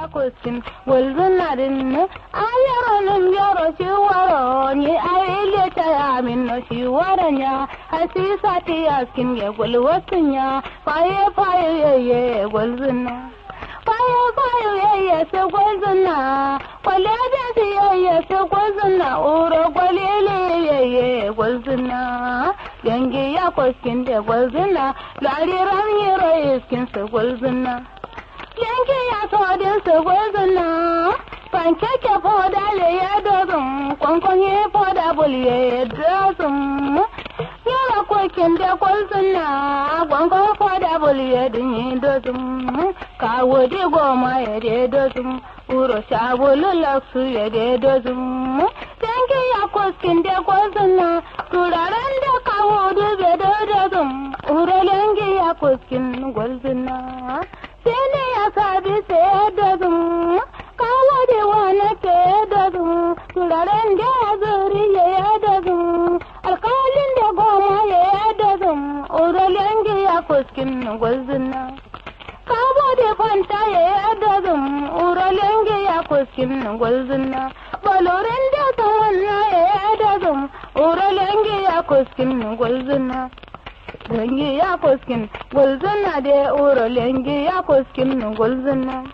ya kuskin gulzun na dinne ayaro nim yaro shi waro ni aile ta ya min no shi waran ya hasisa ti askin ya gulwasun ya faye faye ye ye gulzun na faye faye ye ye se gulzun na kwale da si ye ye se gulzun na uro kwalele ye ye gulzun na yangi ya kuskin da gulzun na lariran yero iskin se gulzun na yanki ya todin su gwazina pankeke foda le ya dozin kwankwanye foda bul ya dozin yara kokin da kwalzina kwankwan foda bul ya dinyi dozin kawo di goma ya de dozin uro sabulu laksu ya de dozin yanki ya koskin da kwalzina turaren da kawo dube da dozin uro yanki ya koskin gwalzina sene ya sabi sai da zum kawo da wani ke da zum turaren da ya zuri ya da zum alkalin da goma ya da zum uralen ya fuskin gwazina kawo da fanta ya da zum uralen ya fuskin gwazina balorin da tawanna ya da zum uralen ya fuskin gwazina lengi ya koskin gulzuna da uro lengi ya koskin gulzuna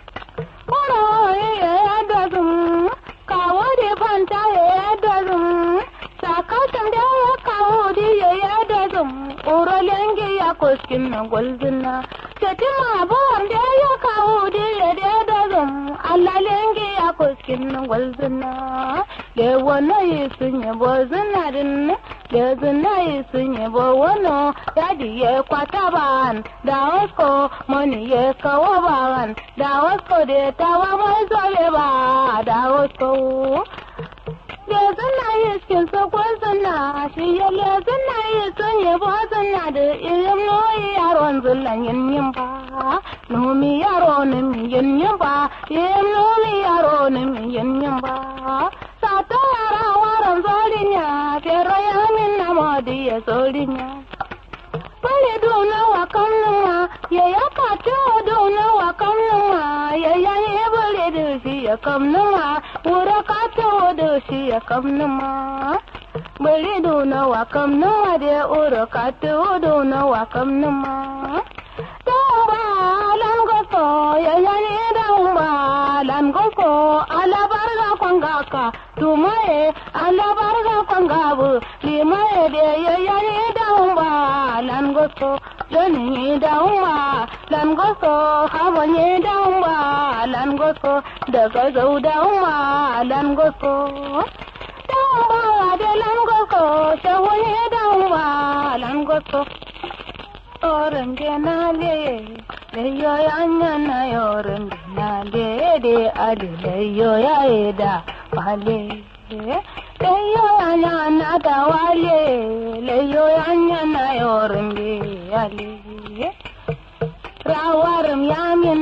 uro ya dazun kawo da fanta ya dazun sakatan da ya kawo da ya dazun uro lengi ya koskin gulzuna tetima bon da ya kawo da ya dazun Allah lengi ya koskin gulzuna da wani yi sun yi bozuna din da zuna yi sun yi wano yadi ya kwata ban da wasko mani ya kawo ban da wasko da tawa mai zobe ba da wasko da zuna yi skin sakon zuna shi ya le zuna yi sun yi bo zuna da irin noyi yaron zullan yin yin ba nomi yaro nin yin yin ba yin nomi yaro nin yin yin ba sata yara waran zolinya fero ya min na modi ya zolinya Bale dona wa kamnuma ya ya kato dona wa kamnuma ya ya ye bale da shi ya kamnuma wura kato da shi ya kamnuma Bale dona wa kamnuma da wura kato dona wa kamnuma Damba lan goso ya ya ne damba lan goso ala barga kwangaka tumaye ala barga kwangabu limaye de ya ya ne damba lan goso joni damba lan goso habo ne damba lan goso daga zau damba lan goso damba de lan goso shawo ne damba lan goso oren genale leyo yanya na oren genale de ade leyo ya eda wale leyo yanya na da wale leyo yanya na oren genale rawarum yamin